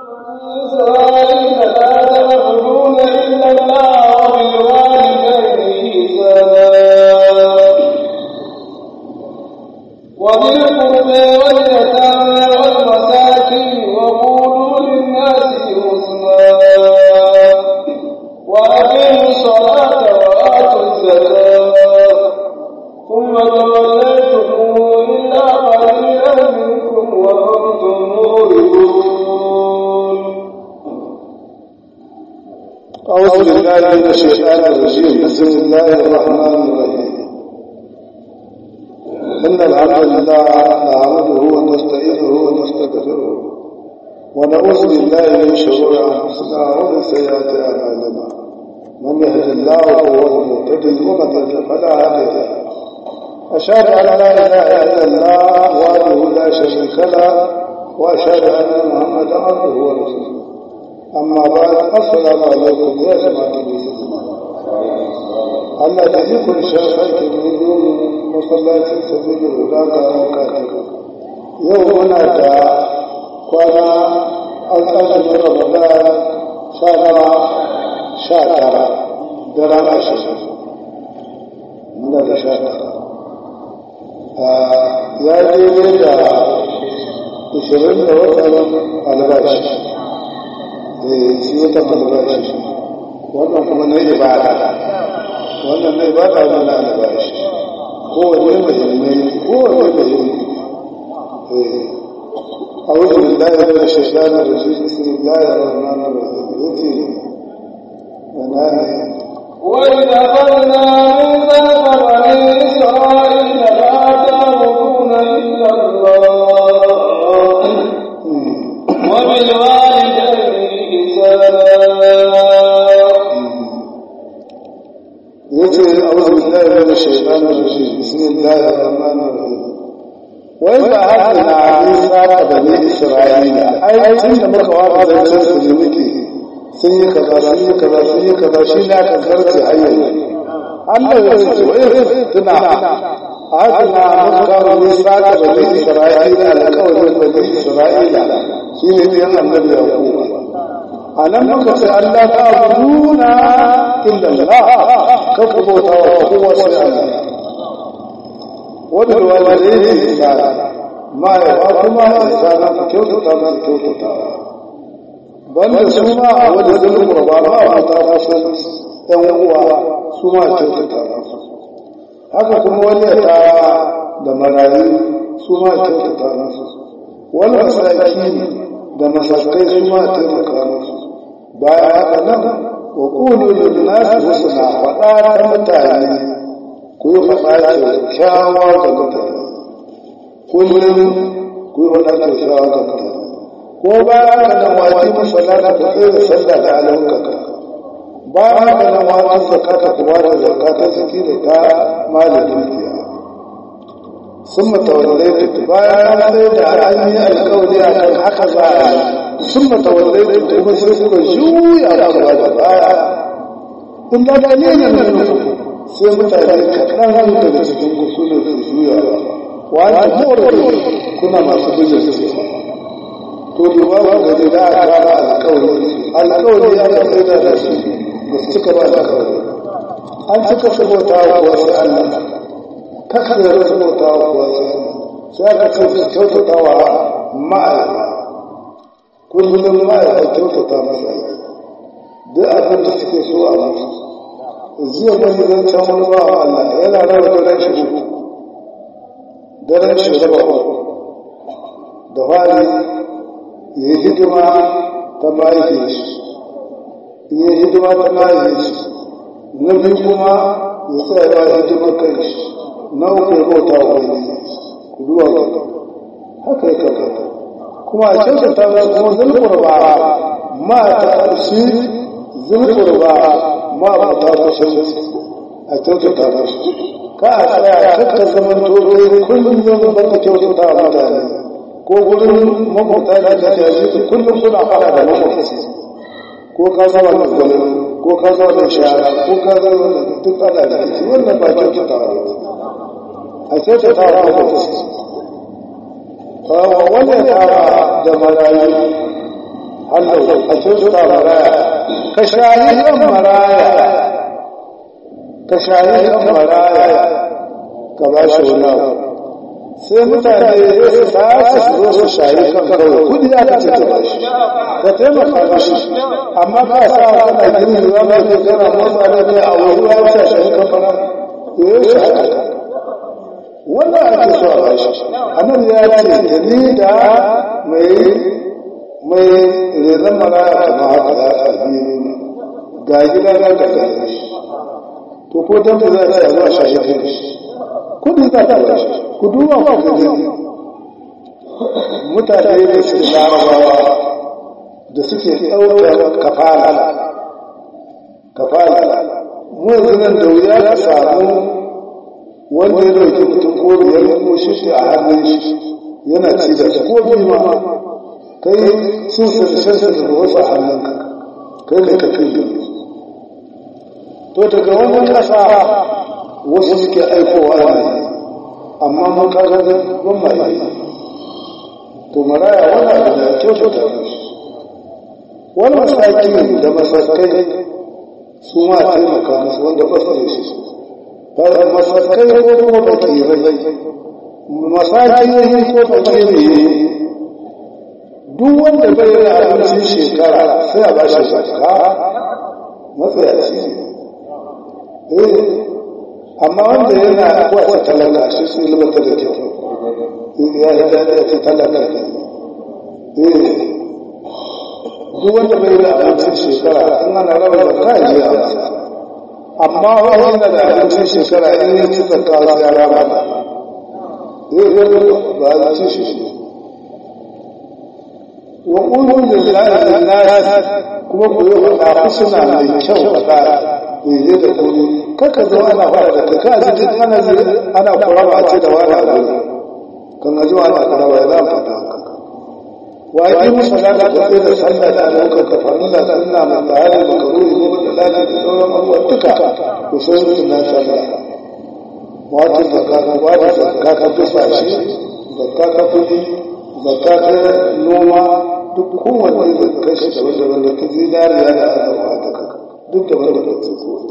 إسرائيل لا تعبدون إلا الله وبالوالدين إحسانا وذي القربى واليتامى والمساكين وقولوا للناس حسنا وأقيموا الصلاة وآتوا الزكاة ثم توليتم إلا قليلا منكم وأنتم معرضون أعوذ بالله من الشيطان الرجيم بسم الله الرحمن الرحيم إن الحمد لله نعمده ونستعينه ونستغفره ونعوذ بالله من شرور أنفسنا ومن سيئات أعمالنا من يهد الله فهو المهتدي ومن يضلل فلا هادي له أشهد أن لا إله إلا الله وحده لا شريك له وأشهد أن محمدا عبده ورسوله أما بعد السلام عليكم يا جماعة المسلمين Allah da ikon shafar ke nuna masallacin sabbin huda ga katibu yau muna da kwana an tsanin ramadan sha tara sha tara da rana ashirin muna da sha tara ya daidai da ishirin da watan albashi shi watan albashi wannan kuma na ibada wannan mai ba ta nuna albashi kowane muhimmai kowane muhimmai a wajen lillahi da shaitan da shi bismillah ar-rahman ar-rahim yace wana ne وإذ أخذنا ميثاق بني إسرائيل لا تعبدون إلا الله وبالوالدين إحسانا yace a'udhu billahi minash shaitanir rajim bismillahir rahmanir rahim wa idha hadna isa bani isra'ila ai tun da muka wara zancen su ne muke sun yi kaza sun yi kaza sun yi kaza shi ne aka karce hanyar Allah ya ce wa idh tuna hadna muka isa bani isra'ila alƙawarin bani isra'ila shi ne ɗayan annabi yaqub a nan muka ce Allah ta abuduna illa Allah ka ku bauta wa kowa sai Allah wadda walidai ne da ma ya ba kuma insana ku kyautata musu kyautata banda su ma a wadda zai kurba ba a ta fasu ɗan uwa su ma kyautata musu haka kuma wani ya ta da marayu su ma kyautata musu wani masaki da masakai su ma taimaka musu bayan haka nan wa ƙulu linnasi husna faɗa ta mutane ku yi faɗa kyakkyawa ga mutane kullum ku yi faɗa kyakkyawa ga mutane ko bayan haka nan waji musallata ku tsaye da sallah da alaukaka bayan haka nan waji zakata ku ba da zakata ziki da ta malin dukiya sun matawallai bayan sai da an yi alkawari a kan haka za a yi sun matawallai kuma sai suka juya ba ba da baya in da da ne ne sai mutane kaɗan daga cikin gusu ne su juya ba wani more kuna masu bijin su to da babu gari da a kara alkawari alkawari ya ka tsaye da su ba su cika ba alkawari an cika sabota wa wasu allah kakar da sabota wa wasu sai aka ce su kyautata wa ma'aikata kullum ma ya kyautata masa duk abin da suke so a musu jiya ban zan can wani ba Allah yana rawa daren shi uku daren shi raba uku da fari ya yi hidima ta mahaife shi ya yi hidima ta mahaife shi na biyu kuma ya tsaya ya hidima kai shi na uku ya bauta wa wani ku duba haka ya kakata kuma a kyautata da kuma zulkurba ma ta shi zulkurba ma ba ta kusanci a kyautata da su ka a tsaya kakka zaman tobe kullum zan ba ka kyautata wa mutane ko gurin makwabta da ta jaji kullum kuna fara da makwabci ko ka zama da gwale ko ka zama da shara ko ka zama da duk ana da shi wannan ba kyautata wa a kyautata wa makwabci wani tara da marayu Allah a kyautata maraya ka shayi kan maraya ka shayi kan maraya ka ba shi wani abu sai mutane ya su tashi su zo su shayi kan kawai kudi ya ka ce ba shi ka taimaka ba shi amma ka sa kana gini ruwa ba ke kana motsa da ne a wani ruwa ya shayi kan fara to ya shi haka wannan ake so a ba shi annabi ya ce da ni da mai mai renon maraya kama haka ya tsabi ga gida na da gare shi to ko dan da za a zuwa shayi kai shi kudi za ta ba shi ku duba ku gani mutane da su larabawa da suke ɗaukar kafala kafala mu yanzu nan da wuya ka samu wanda ya dauki mutum ko biyar ko shi a hannun shi yana ci da ko biyu ma kai sun sarshen sa da wasu a hannunka kai ne ka fi to daga wannan ƙasa wasu suke aikowa ne amma mun kaga ban mai to maraya wani abu da kyautata wani masaki da masakai su ma taimaka musu wanda ba su da shi masakai ko kuma bakirai masaki ne ko bakiri ne duk wanda bai da abincin shekara sai a ba shi zakka matsayaci ne amma wanda yana wata talaka shi sun libata da kyau ya yi da ya ce talaka ne duk wanda bai da abincin shekara in ana raba da kayan ji a masa amma wanda da abincin shekara in yi ci zakka sai ya raba ba zai zai ba a ci shi wa ƙulun da zai da kuma ku yi faɗa suna mai kyau faɗa daidai da kuri kaka zo ana fara da kai ka ji duk ana ana kuraba a ce da wani abu kan ga zuwa ana kuraba ya zama fata wa yi musu da da kai da sallah da alƙa ka farilla sunna mai tsari da karuri ko da lati da sauran abubuwa duka ku san su na sallah wato zakka ka wato zakka ka tusa shi zakka ka kudi zakka ka noma duk kowanne zakka shi da wanda wanda ta zinariya da azurfa da kaka duk da wanda ba su ko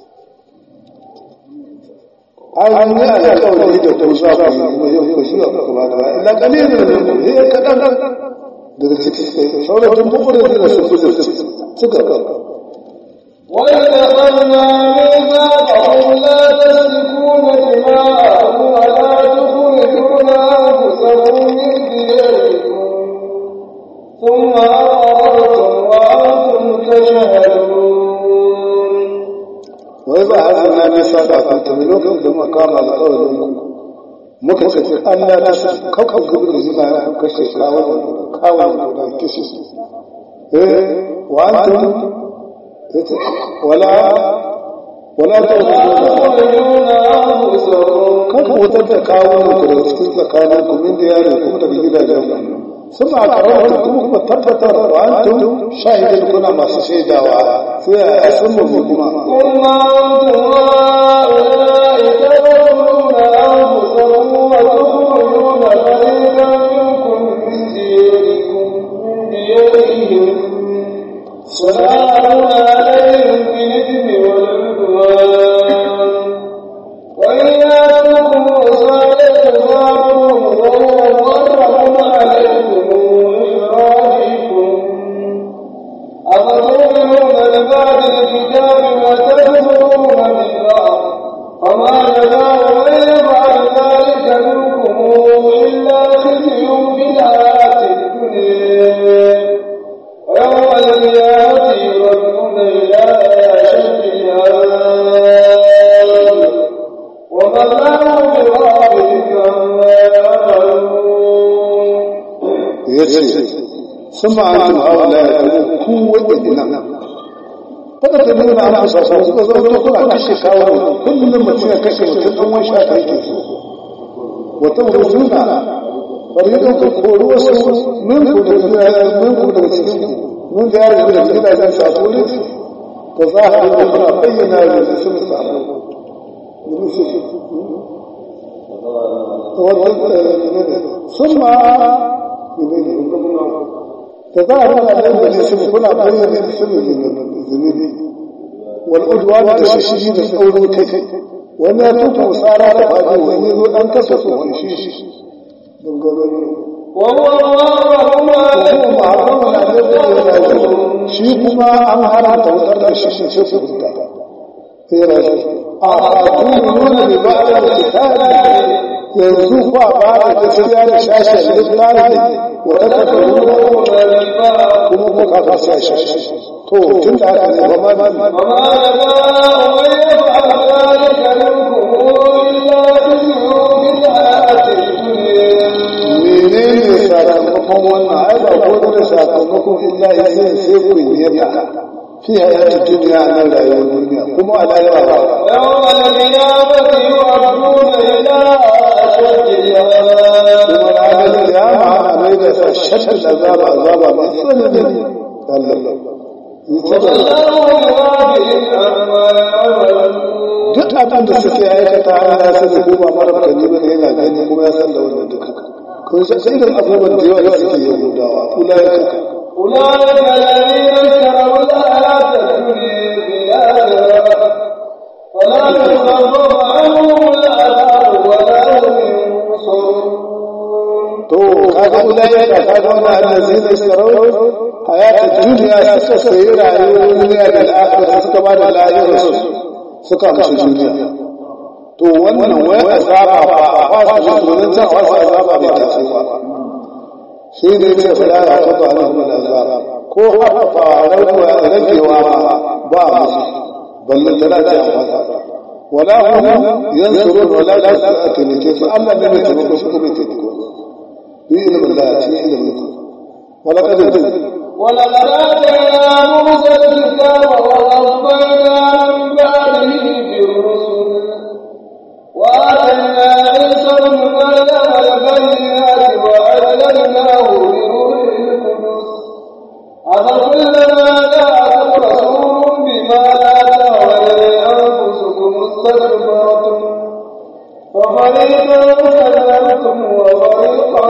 ai an yi alƙawari da ku za ku yi kuma yau ku shiga ku ba da illa kalilin da ne ya kadan daga ciki sai sauran bukurin da su su suka وإذ أخذنا ميثاقهم لا تسفكون دماءكم ولا تخرجون أنفسكم من دياركم ثم أقررتم وأنتم تشهدون وإذا أخذنا ميثاقكم تملكم ثم قام القول muka ce Allah na san kakkan gudun zuba ya kashe kawo kawo da kishi eh wa antum wala wala تخرجون أنفسكم kan wutar da kawo ku da cikin tsakanin ku min da yare kuma daga gidajen sun ma karanta kuma kuma tabbatar wa antum shahidin kuna masu shaidawa sai a sun mu kuma ثم أنتم هؤلاء تقتلون أنفسكم وتخرجون فريقا منكم من دياركم من ديارهم وتعاونون عليهم بالإثم والعدوان وإن يأتوكم صالح فاعبدوه وهو محرم عليكم إخراجكم أفتؤمنون ببعض الكتاب وتكفرون ببعض فما جزاء من يفعل ذلك منكم إلا خزي في الحياة الدنيا ويوم القيامة يردون إلى أشد العذاب وما الله بغافل عما يعملون yace sun ma antum haula ku wadannan kada ta nuna ana sa sa suka zo to kuna kashe kawo kullum mutum ya kashe mutum dan wani shaka yake so wata rujuna fariqan ku koro wasu min ku da min ku daga cikin ku mun ga yaro da gidajen sa ko ne ta zahiri da kuna bayyana da sun samu ثم ta za a rana da yanzu su kuna bayyana su zunubi wal udwan da shi da tsaurin kai wani ya tuka musara da fadi wani zo dan kasa su wani shi shi dangaro وهو الله ما shi kuma an haramta wutar da shi shi sai su huta sai rashi a fatun nuna da ba da kitabi yanzu kwa ba da gaskiya da shashen littafi wa ta tafaru kuma ku kafa shashen to tun da haka ne ba ma ba وما لنا من يفعل ذلك منكم إلا بسوء الحياة الدنيا menene sakamakon wannan ai ba ko da sakamakon illa yayin sai ku yi yadda fi hayati duniya na rayuwar duniya kuma a lahira ba يوم القيامة يردون إلى أشد العذاب kuma ranar kiyama ana mai da sa shaddin azaba azaba mai tsanani Allah والله بغافل عما يعملون duk abin da suke aikata Allah ya sani ko ba mara kani ba yana gani kuma ya san da wannan duka kun san sai irin abubuwan da yawa da suke yahudawa ulaika أولئك الذين اشتروا الحياة الدنيا بالآخرة فلا يخفف عنهم العذاب ولا هم ينصرون to kaga ulaika kaga wannan allazina istarau hayata duniya suka sayi rayuwar duniya da akhirah suka ba da lahira su suka kashe duniya to wannan wai azaba ba a fasa domin ta fasa azaba bai tafi ba shi ne ce fara ya kafa alhum azaba ko hafa rawa ragewa ba musu ballan tana da fasa wala hum yansurun wala tasatu ke su Allah ne mai taimako shi kuma taimako في علم الله في علم الله ولقد ولقد آتينا موسى الكتاب وقفينا من بعده بالرسل وآتينا عيسى ابن مريم البينات وأيدناه بروح القدس أفكلما جاءكم رسول بما لا تهوى أنفسكم استكبرتم ففريقا كذبتم وفريقا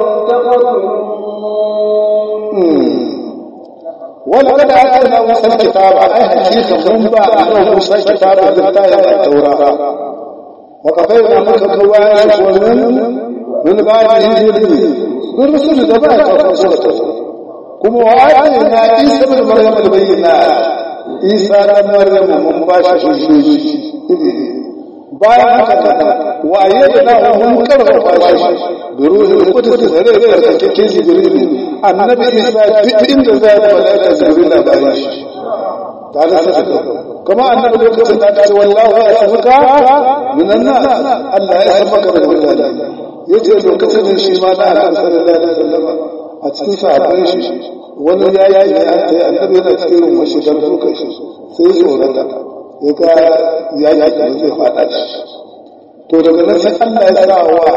تقتلون ولقد آتينا موسى الكتاب أي حقيقة من بعد موسى الكتاب بالتاية التوراة وقفينا منك كواش ومن من بعد هجرته بالرسل دبائك وفرسلته كما وآتينا عيسى بن مريم البينات عيسى بن مريم من باشا شجوجي bayan haka kada wa ayyadna mun karfafa shi da ruhul qudus da rai da kake jibril annabi isa duk inda za ya malaika jibril da bayan shi tare da haka kuma annabi lokacin da ce wallahu ya sabuka minan nas Allah ya sabuka da mutane yace lokacin da shi ma da Allah sallallahu alaihi wasallam a cikin sahabban shi wani ya yi an tayi annabi yana cikin rumar shi dan duka shi sai tsorata ya ga ya yi da zai fada shi to daga nan sai Allah ya sa wa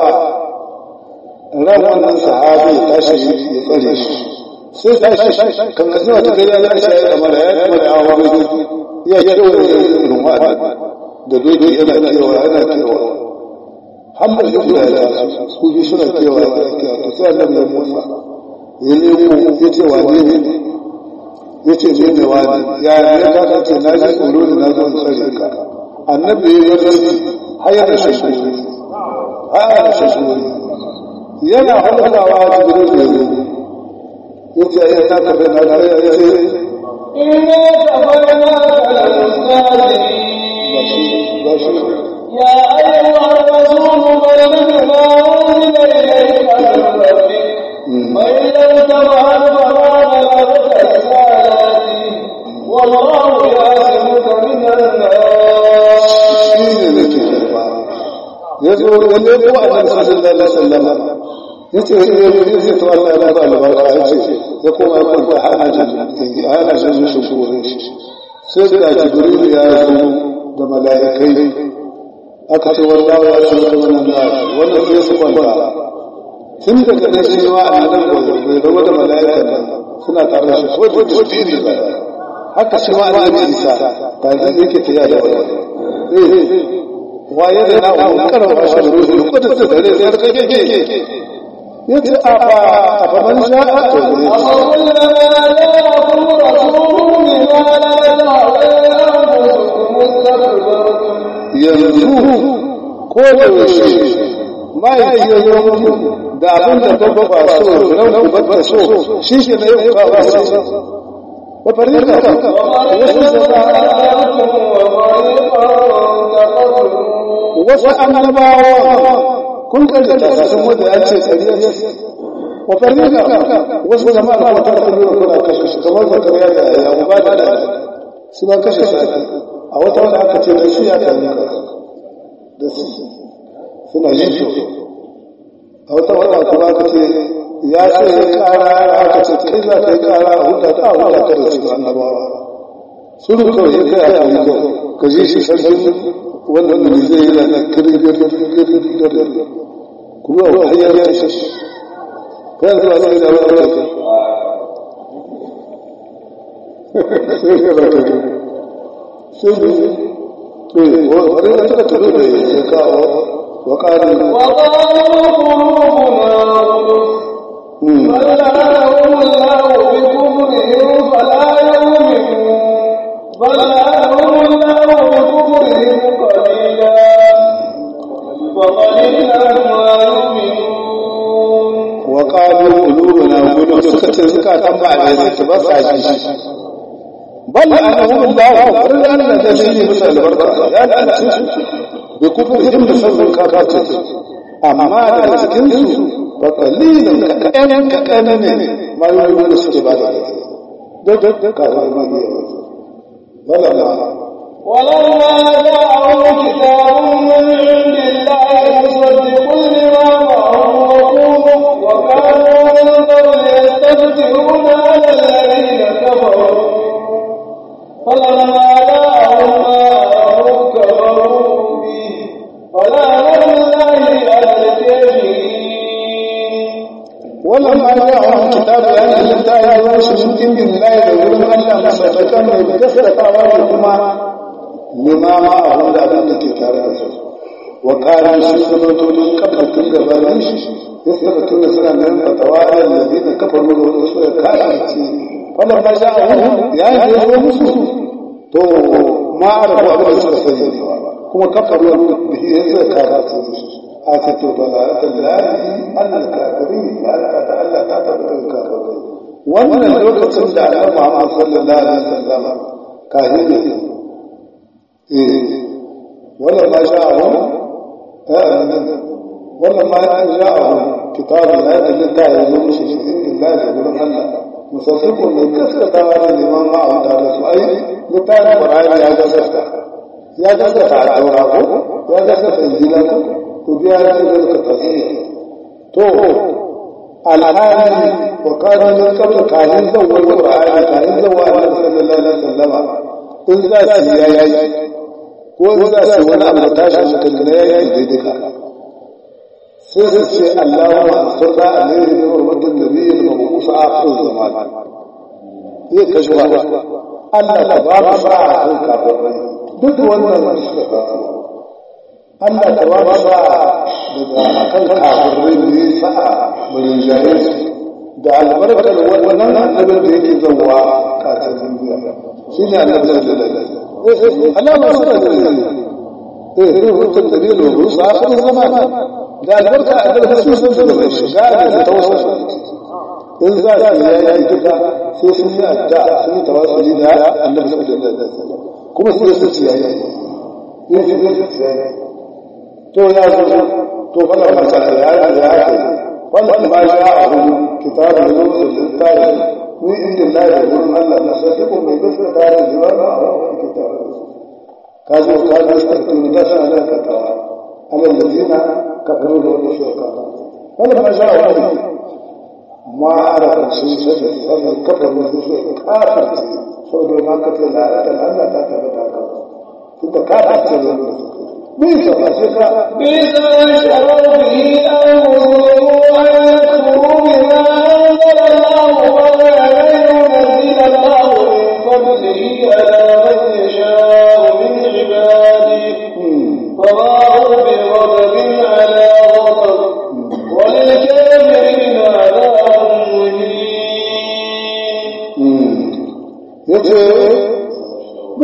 ran wannan sahabi ya tashi ya tsare shi sai tashi kan ga zuwa ta gari ya tashi ya kamar ya kamar ya hawa ya ya dawo da rumma da doki yana cewa yana cewa hamma shi guda ya su bi suna cewa to sai Allah ya musa ya nemo ya ce wa ne ya ce ne ne wani ya ya ka ce na ji tsoro da na zo in tsare ka annabi ya yi hayar da shi hayar da shi yana halakawa a cikin da ya ce ya ta kafa na da ya ce إنا كفرناك للمستهزئين يا أيها الرسول بلغ ما أنزل إليك من ربك وإن لم تفعل فما بلغت رسالتي والله يعصمك من الناس shi ne nake karba ya zo ya leko a nan sallallahu alaihi wasallam ya ce ya ce to Allah ya ba albarka ya ce ya koma ya kwanta hana jin hana jin shi gurin shi sai da jibril ya zo da mala'ikai aka ce wallahi ya ce wannan na wannan sai su kwanta tun daga nan shi ma a nan bai zama da mala'ikan nan suna tare da shi ko da shi da haka shi ma annabi Isa ta zai yake tiya da wani waye da na wani karfa shi da ruhu ko da da da da kake ke yace a fa a fa man sha'a to yanzu ko da yaushe ma'aiki ya zo muku da abin da babba ba so ran ku babba so shi ke na yau ba ba so wa farika ka wasu annabawa kun karyata sun wanda ya ce tsariya wa farika wasu jama'a ba ta kalli da kuna kashe shi kamar zakariya da ya ba da su ba kashe shi a wata wanda aka ce da su ya kalli da su suna yi a wata wata kuma aka ce ya ce ya kara aka ce kai za ka yi kara a huta ta huta ta da su annabawa suru kawai ya kai a yi kawai ka ji shi sarki wannan da zai yi da kirgir kirgir kuma a hanyar ya ce kai zuwa sai da wata ta sai da sai wani da ta tafi da ya kawo وقالوا وقالوا قلوبنا غلف بل لعنهم الله بكفرهم فلا يؤمنون بل لعنهم الله بكفرهم قليلا وقليلا ما يؤمنون وقالوا قلوبنا غلف سكت زكاة بعد بس عجيش بل لعنهم الله بل لعنهم تجري مثل البركة يا لعنة بكفرهم بسبب كفرته amma daga cikinsu ba kalilin kaɗan kaɗan ne mayoyi da suke ba da duk kawai magiya wala na ولما جاءهم كتاب من عند الله مصدق لما معهم وقوموا وكانوا من قبل يستفتحون على الذين كفروا فلما جاءهم ما أمروا كفروا به ولعنة الله على الكافرين ولما جاءهم كتاب يعني الله يوشي من عند الله يقولون الله مصدقا من كسر كما لما معهم da abin da ke tare da su wa kana shi sabato din kafa tun gabanin shi ya saka tun da suna nan fatawa da ladina kafa mu da su ya kashi wannan ba za a ya yi ya zo musu to ma arabu abin da suka sani kuma kafa ruwan da ya zai kashi a ce to ba za ta lalari annal kafirin ya alaka ta Allah ta tabbatar kafirai wannan lokacin da Annabi Muhammad sallallahu alaihi wasallam kahin ne ولا ما جاءهم ولا ما جاءهم كتاب هذا اللي داعي يمشي في عند الله يقول الله مصدق من كثرة هذا الإمام معه تعالى أي لتان قرآن يا جسد يا جسد على التوراة يا جسد إنجيل وبيا جسد التصحيح تو الآن وكان من قبل كان زوال القرآن كان زوال النبي صلى الله عليه وسلم إن ذا سيايا ko za su wani abu da tashi hankali na yayi daidai ka sai su ce Allahumma ansurna alaihi bi hurmatin nabiyyi wa musa akhir zaman zai kashe wa Allah ka ba mu sa'a kan kafirai duk wannan da suka kawo Allah ka ba mu sa'a daga kan kafirai ne sa'a murin jahil da albarkar wannan annabin da yake zawwa kasar duniya shine annabi sallallahu alaihi wasallam Allah ba su da dalili eh ne hutun dalili wa rusu akhir zaman da albarka a da su sun da shiga da tawassul in za su yi duka sai sun yi adda sun yi tawassuli da annabi sallallahu alaihi wasallam kuma su su ci yayi yin su su yayi to ya zo to fala ba ta ya ya ya wannan ba ya a hudu kitabun lillahi من عند الله يقول الله نصدق من بث دار الجوار أو الكتاب كانوا كانوا يستكتون دفع على الكتاب على الذين كفروا له الشركاء ولما جاءوا ما عرف شيء سبب هذا الكفر من الشركاء كافر سوى ما كتب الآيات الآن تعتبر كافر انت كافر بيس ما شكا بئس ما شروا به أنفسهم أن يكفروا بما أنزل الله ولا ينزل الله من فضله على من يشاء من عباده فباعوا بغضب على غضب وللكافرين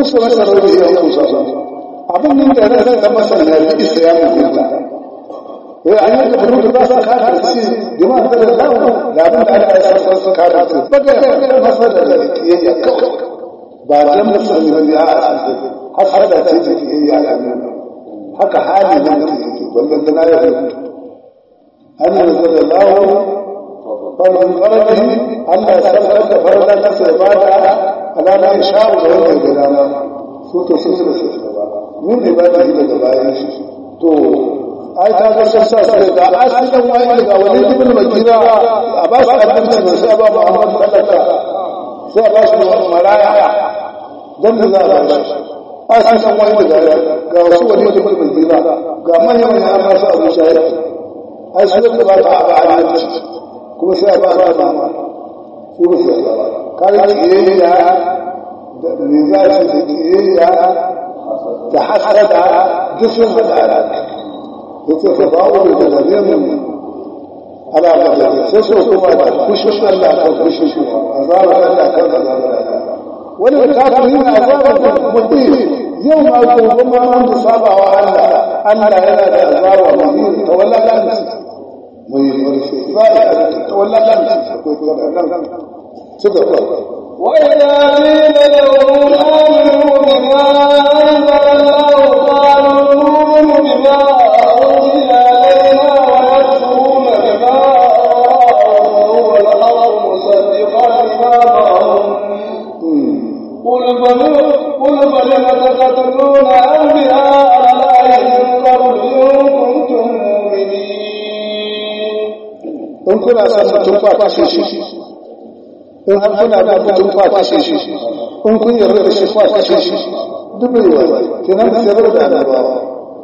musu masa rauni ya kusa abin nan da ran da masa na bi isa ya mutunta eh an yi da rubutu ba sa ka ta ci jama'a da da da abin da aka yi sa sa ka ta ci ba ga masa da kiyayya kawai ba dan musulmi ba ya hasada ce ta kiyayya a haka hali nan da yake wannan da na yi rubutu an yi da Allah فمن فرده ألا سبب فردا نفسه بعد على ما يشاء وغير الكلام سوت سوت من عباده لجبائه تو ai ta ga sassa sai da asalin wani daga wani ibn makira a ba su abinci mai sai ba Muhammad sallallahu sai ba shi maraya dan da za a ba shi asalin wani daga ga wasu wani ibn makira ga manyan manyan amma su abu shayar ai su da ba ta ba a kuma sai a ba ba ba su ba sai ba kare kiyayya da me za su da kiyayya da hasada duk sun faɗa a yace fa ba wa da zalimin ala ba sai so kuma da kushin Allah kan kushin shi azaba Allah kan azaba wani da kafiri na azaba da mutum yau ma gobe ma an da sabawa Allah Allah yana da azaba mutum tawallalan mai warfe ba ya tawallalan akwai tawallalan suka kwa وإذا قيل لهم آمنوا بما أنزل الله قالوا نؤمن بما أنزل علينا ونكفرون بما وهو الحق مصدقا لما معهم قل فلم قل فلم تقتلون أنبياء الله من قبل إن كنتم مؤمنين in kuna son mutum kwa kashe shi in har kuna da mutum kwa kashe shi in kun yarda da shi kwa kashe shi duk bai wa kenan da sayar da annabawa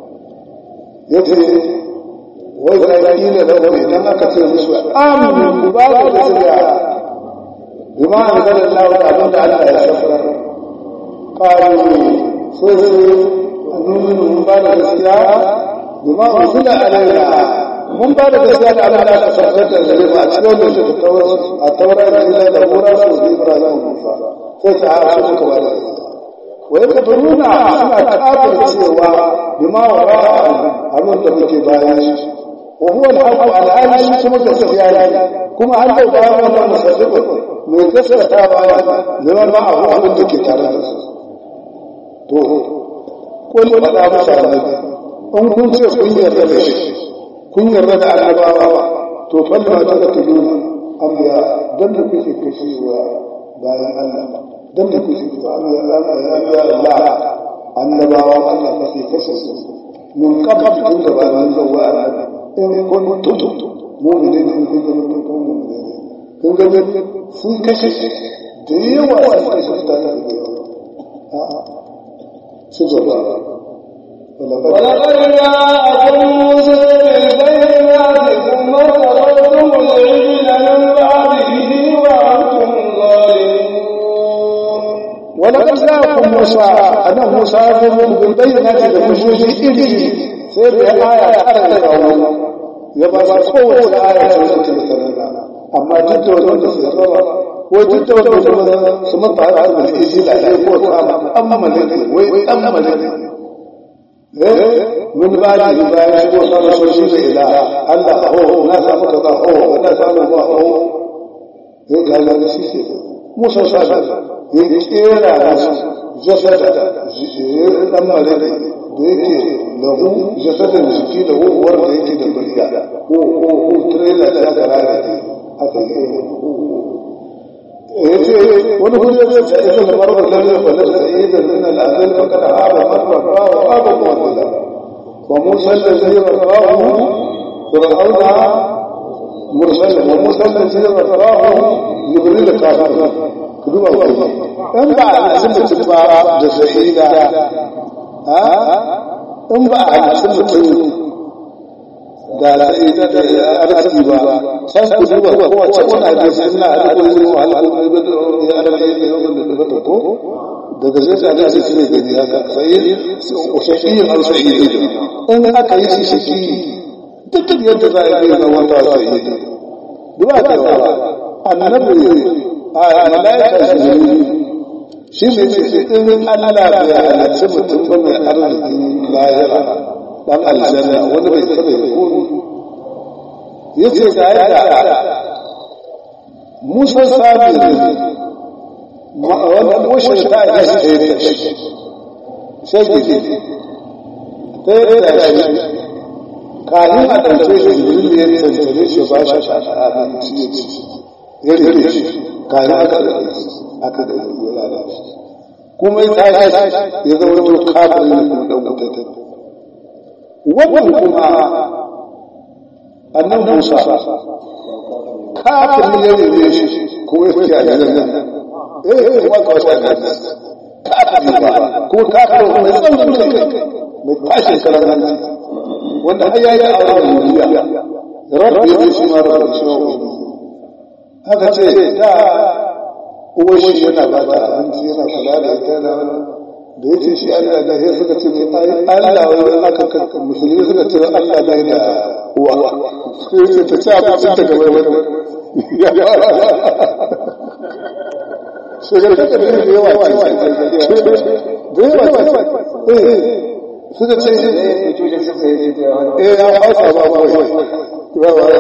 yace wai ga kila da wani idan aka ce musu amin ku ba da gaskiya bima anzalallahu da abin da Allah ya safar qalu sai sai annumin mun ba da gaskiya bima unzila alaina mun ba da gaskiya da abin da aka sarkar da gare mu a cikin wannan da a taurar da ila da mura su bi Ibrahim Musa sai ta haɗa su muka ba da gaskiya wa yaka turuna suna kafir cewa bima wara abin da muke bayan shi wa huwa al-haqq al-ali shi kuma gaskiya ne kuma an da bayan wannan musaddiq mai gaskata baya liman ma abu abin da ke tare da su to kun faɗa musu annabi in kun ce kun yarda da shi kun yarda da annabawa to falla ta da tudu amma dan da kuke kashewa bayan Allah dan da kuke Allah Allah annabawa Allah ba sai kashe su min qabl tun da bayan zuwa in kuntum mu'minin in kuntum mu'minin kun ga sun kashe da yawa sun kashe su tare da a'a su gaba ولقد جاءكم موسى بالبينات ثم اتخذتم العجل من بعده وانتم ظالمون ولقد جاءكم موسى أنا موسى يقول بالبينات لحجوج إلي سير آية أرى يبقى قوة آية سورة أما جد وجود سيطرة وجد وجود سمط على علم الإجيل عليه قوة أما ملك وأما ملك من بعد إذا يشكو صار سوشي إلى الله هو ناس أمك هو وناس أمك هو هيك هذا الشيء موسى صار يكيرا جسد dan malai da yake lahu jasadin jiki da wuwar da yake da bariya ko ko ko trailer da aka rara ne aka yi yace wani hujja ce ta ita da marbar lalle fa la sa'ida min al-azal fa kana hada marra fa wa hada muwaddala wa musa allazi rafa'ahu fir'auna mursal wa musa allazi rafa'ahu jibril kafir kuduba ku in ba a sun mutum ba da sa'ida in ba a sun mutum da sa'ida da arziki ba san ku duba kowace wani hadisi ina a duk wani wa halin ya arabi ne yawan da ta ko daga zai da zai cire gani haka sai shakiyin al sa'idi in aka yi shi shaki duk yadda za a yi zama ta sa'idi duba ta annabi a malaika jibril shi ne ce in Allah bai halarci mutum ba mai arziki lahira dan aljanna wani bai taɓa yi komi ya ce ga yadda musa sami ne wanda mushin ta yi shi ta yi da shi sai gidi ta yi da shi kayan a ɗauke shi jibril ya tantane shi ba shi abinci ya ci ya rike shi kayan aka da aka da ya lalace kuma ya tashi ya zama wani kafin ne kuma ɗan wuta wannan kuma annan musa kafin ya rike shi kuma ya fi a nan eh kuma ka wata kan kafin ba kuma kafin mai tsaurin kai mai tashin karan wanda har yayi auren duniya rabbi ya shi ma rabbi shi haka ce da uwar shi yana ba da abinci yana kula da ita da da ya ce shi Allah da ya suka ce mai Allah wai aka kanka musulmi suka ce Allah da da uwa sai ce ta ci abincin ta gaba wani sai ga ta da yawa ce da yawa ce suka ce eh ya hausa ba ba wai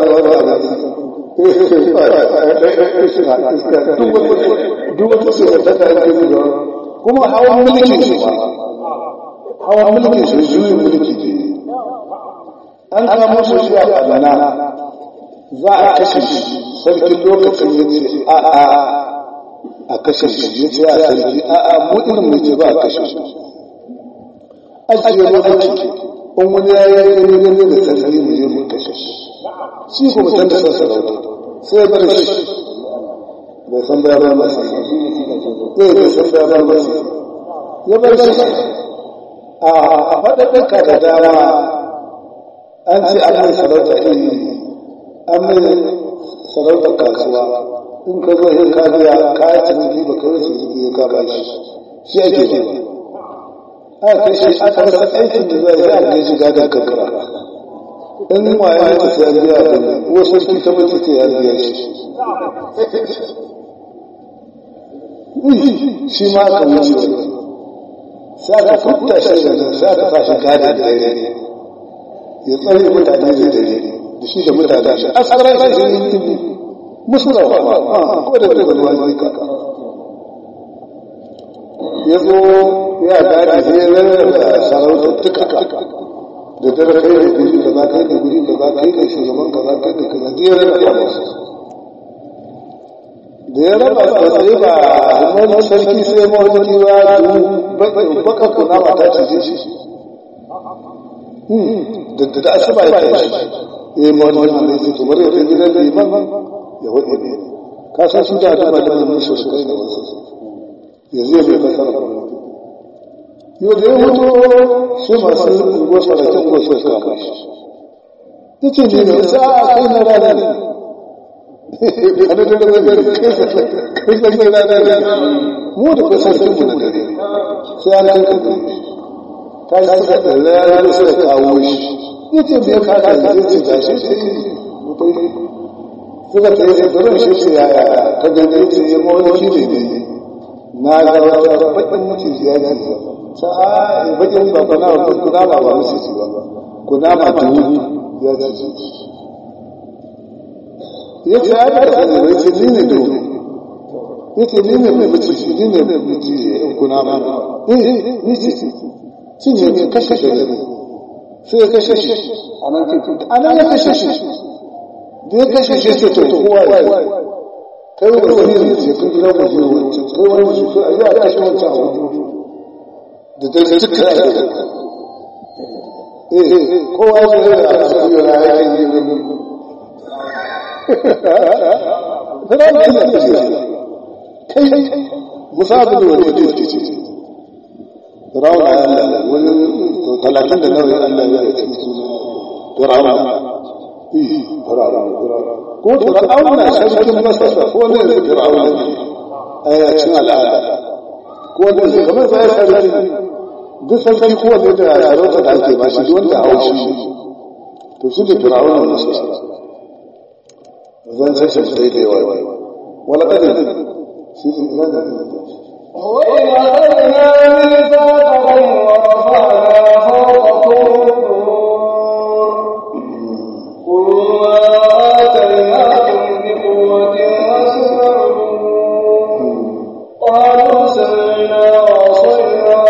duk wata sirrata ta yanke da kuma hawan mulkin su ba hawan mulkin su juyin mulki ne an samu su shi a kaduna za a kashe shi sarkin lokacin ya ce a a a kashe shi ya ce a sarki a a mu irin mai ce ba a kashe shi ajiye mu aiki in wani ya yi gani gani da sarki mu je mu kashe shi shi ko mutum da son sarauta sai bar shi bai san da ba masa sai bai san da ba masa ya bar shi a faɗaɗɗaka da dama an ce an mai sarauta iri an mai sarauta kasuwa in ka zo yin kajiya ka yi ciniki ba ka yi ciniki ka ba shi shi ake ce aka kai shi aka rasa aikin da zai yi a shi gadon kankara in waye ya sai an biya da wasu sun ta mace ce ya biya shi shi ma ka wuce sai aka futta shi da nan sai aka sa shi gadon dare ya tsare mutane da dare da shi da mutane shi asarar shi shi ne musu da ba ko da da wani kaka ya zo ya gadi sai ya lalata sarauta duka da dare kai da guri kaza kai da guri kaza kai da shugaban kaza kai da kaza da ya raba masu da ya raba tsaye ba wani sarki sai mawajiki wa baka kuna mata ce shi da da asuba ya tashi eh mawajiki ne sai to bari ya kai gidan liman ya wade ne ka san su da da da musu su kai da wasu yanzu ya bai kasar gwamnati yau da ya mutu sai masu unguwarsa da kyan unguwarsa suka kama shi ta ce ne da sa a kai na rana ne a da dare dare kai kai kai rana ne mu da kai sarkin mu na dare sai an kai kai ta yi suka ɗalle ya rana suka kawo shi ya ce me ya kada ya ce ga shi sai suka ta yi sai turin shi ce yaya ta gani ce ya mawaki ne ne na ga wata baƙin mutum ya ce sa'a bakin ba kuna ba kuna ba ba musu ci ba kuna ma tuhu ya ci ci ya ce ya ga da ne ce ni ne do ya ce ni ne mai ci ni ne mai ci kuna ba eh ni ci cin ne kashe shi ne sai ya kashe shi anan ce anan ya kashe shi da ya kashe shi ce to kowa ya kai wani wani ne ce kun gidan mu je wancan kai wani shi a yi a kashe wancan a wajen da dare duka da dare eh kowa ya zai da asabi yana yakin yin fara da ina kai musabu da wani da ke ce Firawun da Allah wani talatin da nawa Allah ya yi cikin suna Firawun Firawun ko Firawun na sarkin Masar ko ne Firawun a yacin al'ada ko ne kamar sai sarki duk sarki kowanne da sarauta da ake ba shi wanda haushi to shi da firawun da su zan sai shi sai da yawa wala kadin shi ne ina da ina وإذ أخذنا ميثاقكم ورفعنا فوقكم الطور خذوا ما آتيناكم بقوة واسمعوا قالوا سمعنا وعصينا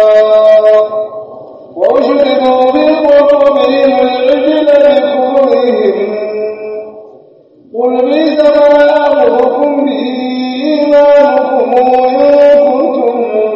وأشركوا بقلوبهم العجل بكفرهم قل بئس ما يأمركم به إيمانكم إن كنتم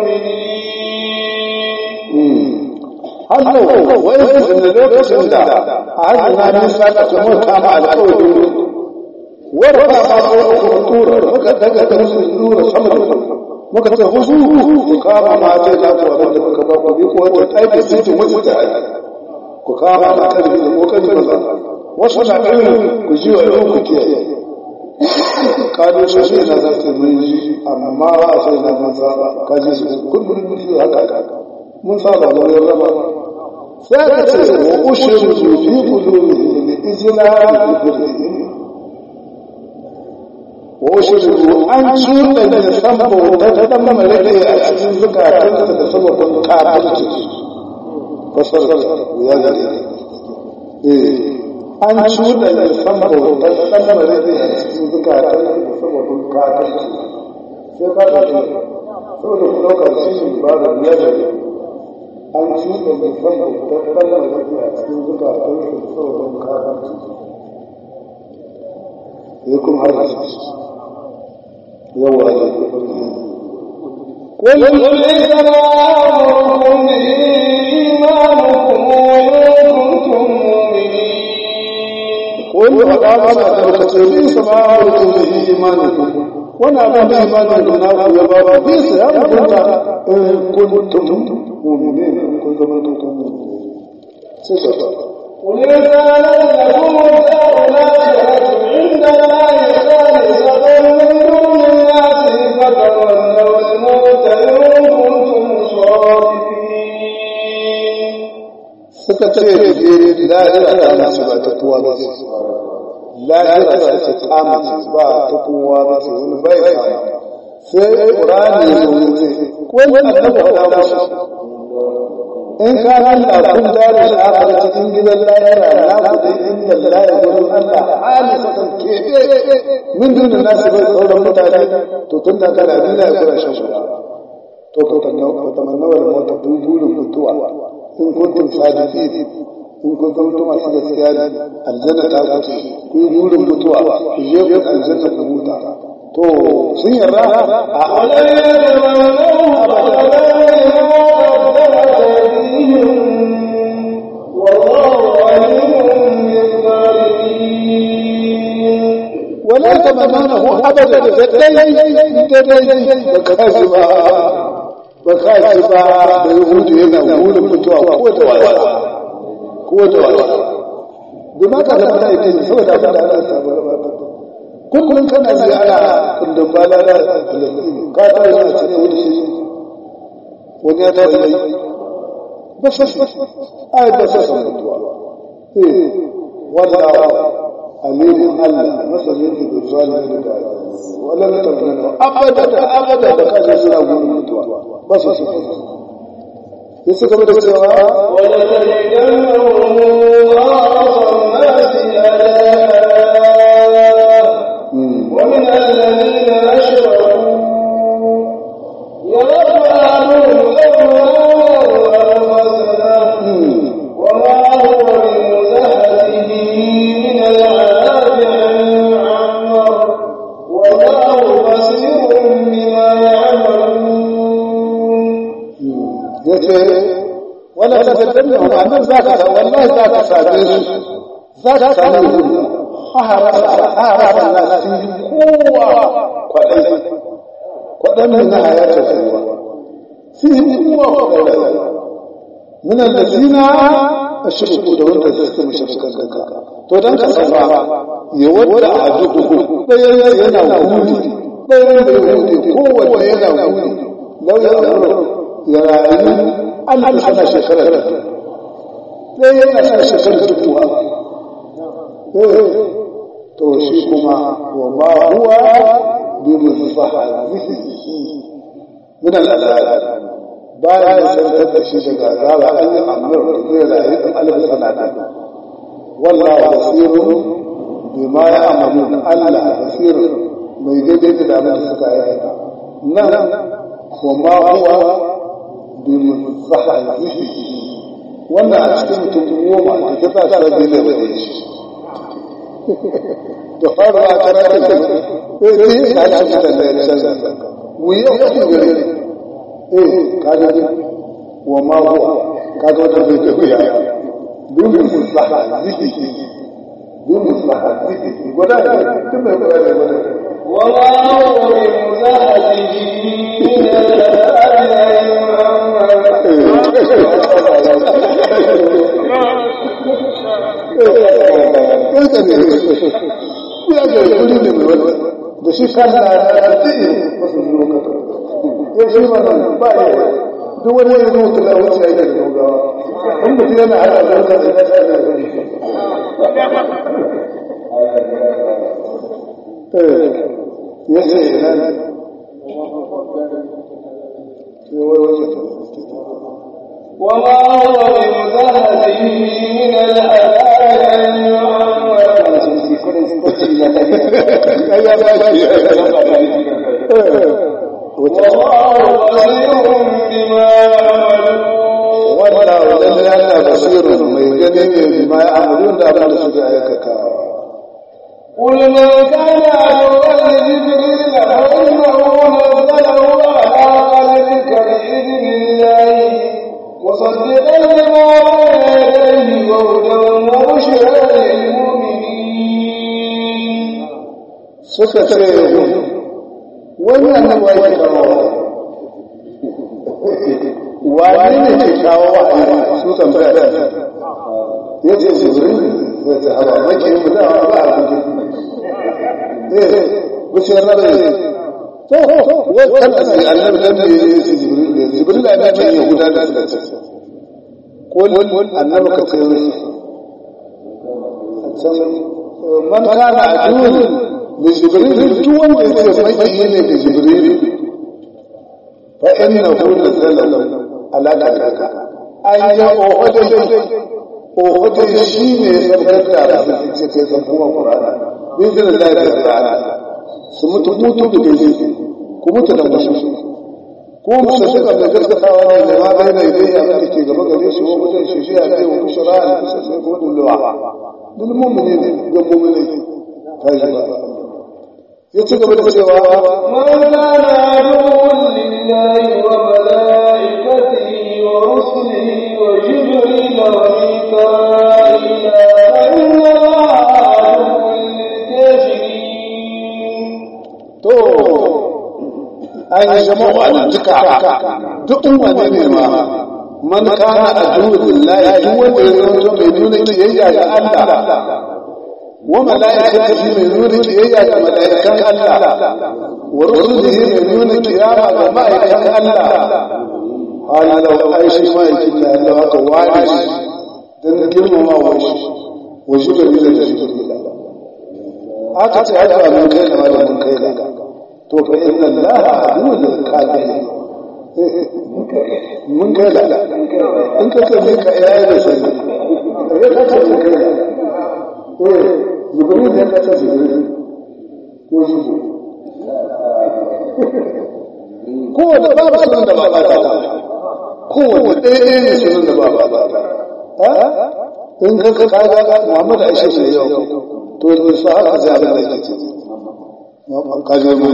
مؤمنين hannu wai da lokacin da a hajjina nisa da kuma kama alƙawari wadda ba ma ko ku tura muka daga da musu tura sama da muka ce husu ku kama ma ce na ku abin da muka ba ku bi ko wata aiki sai ki mutu da ku kama ma kan da kokari ba wasu na irin ku ji wa yau ku kiyaye kado shi shi na zafi mun ji amma ba a sai na mun saba ka ji su kullum mun ji haka mun saba mun raba sai ka ce wa ushiru fi qulubihim li ijla wa ushiru an cuɗa da sambo da dan malaka a cikin zukatan da sababin kafirci fasar ya gare eh an cuɗa da sambo da dan malaka a cikin zukatan da sababin kafirci sai ka ce saboda ku ɗaukar shi ba da biyar da an cuɗa da sambo da dan malaka a cikin zukatan da sababin kafirci ya kuma har yawa da قل ليس ما يأمركم به إيمانكم إن كنتم مؤمنين قل وقال ذلك ليس ما أمركم به إيمانكم وانا أبدا إيمانكم ناكم يا بابا ليس يا كنت إن كنتم مؤمنين إن كنتم مؤمنين سيسا قل إن كانت لكم الدار الآخرة عند الله خالصة من دون الناس فتمنوا الموت إن كنتم صادقين suka ce lahira ta nasu ba ta kowa ba ce lahira ta ce tsamace ba ta kowa ba ce wani bai kama sai ƙurani ya zo ce ko annabi faɗa musu in ka hanta kun dare da aka da cikin gidan lahira na ku dai inda lahira gurin Allah hali sakan kebe min dunin nasu bai sauran mutane to tun da kana dina ya kura shan shuka to ka tamannawar mota kun burin mutuwa in kuntum sadiqin in kuntum masu gaskiya ne aljanna ta kuce ku yi burin mutuwa ku je ku aljanna ku huta to sun yarda a ولن يتمنوه أبدا بما قدمت أيديهم والله عليم بالظالمين ولا تمنونه ابدا دai dai baka ba baka ba da yahudu yana burin mutuwa ko da waya ko da waya bima ka da da yake saboda abin da Allah ya saba kullum kana ziyara kundin bala da Palestine ka ta yi a cikin wani shi wani ya ta yi ba sa ai ba sa san mutuwa eh wallahi alimin Allah masanin da zalimi da wala la tamnana abada abada da kaje suna gurin mutuwa ba su su yace kamar da cewa ولتجدنهم أعرف الناس آلاء ومن الذين أشركوا يود أحدهم لو ألف سنة وما هو بمزهده من العذاب أن يعمر والله بصير بما يعملون yace wala tadallu annan zaka wallahi zaka sade su zaka sade su ahara ahara nasi kowa kwadai kwadan na hayata rayuwa fi kowa kwadai min allazina ashraku da wanda suka mushrikan kanka to dan ka san ba ya wadda ajuku bayan yana gudi bayan da gudi kowa yana gudi lau ya ya rayu Allah sana shekarar da sai yana sa shekarar da kuwa to shi kuma wa ma huwa bi muzahzihi min al'azab bayan ya sarkar da shi daga azaba an yi amur da zai rayu da alif sanata wallahu basirun bima ya amalu Allah basirun mai daidai da abin da suka aikata nan kuma huwa bi musahahi wannan a cikin mutum goma da ta sa sabbi ne da shi da fara a karatu sai sai ka ci da ya canza wuya ku gare eh kaga wa ma huwa kaga wata bai da wuya bin musahahi bin musahahi gwada ne tun mai gwada ne gwada وما هو بمزحزحه من da shi kansa ya tsaye masu zuwa kasa ya shi mana ba ya duk wani ya zuwa kula wuce ya yi da gaugawa in mutum yana hada da wata da ya sa da ya ce ina ne وما هو بمزحزحه من العذاب والله بصير بما يعملون wanda wajen ya ta basirin mai gani ne bima ya amurin da abin da suke aikata قل من كان عدوا لجبريل فإنه نزله على قلبك بإذن الله مصدقا لما بين يديه وهدى وبشرى للمؤمنين suka ce wannan wai kawo wani ne ke kawo wa'ayi su tambaya da ya ce jibril zai ce haba maki mu da ba a gudu eh wuce na da to wannan sai annabi dan da ya ce jibril ne jibril ne ya ce yahuda da suka ce ko annabi ka ce man kana aduwwun li jibril duk wanda ya ce maki ne da jibril fa innahu nazala ala qalbika an ya ohode ohode shi ne ya sarkar da su ce kai san kuma qur'ani bi zin Allah da ta'ala su mutu mutu da gaje ku mutu da musu ko musu suka da gaskatawa ne da ma bai da idai abin da ke gaba gare shi ko mutum shi shi ya ce wa bushara da kusa sai ko dulwa dul mu'mini ne ga mu'mini ta yi ba ya ci gaba da cewa من كان عدوا لله وملائكته ورسله وجبريل وميكائيل فإن الله عدو للكافرين to an yi jama'a nan duka duk wane ne ma man kana aduwwu lillahi duk wanda ya zama mai nuna kiyayya ga Allah wa malaikatihi mai nuna kiyayya ga malaikan Allah wa rusulihi mai nuna kiyama ga ma'aikan Allah hali da aishi ma'aikin da Allah haka wani shi dan girmama wa shi wa jibril da jibril aka ce haka mun kai da mun kai da to fa inna allaha aduwwul lil kafirin mun kai da in ka kalle ka yayi da sai ya ka ce mun kai da eh jibril ya ka ce jibril ko jibril ko da babu sunan da ba ba ta ko da ɗaya ne sunan da ba ba ba ha in ka ka kaga Muhammad Aisha ne yau to da su haka zai abin da yake ce kaje mu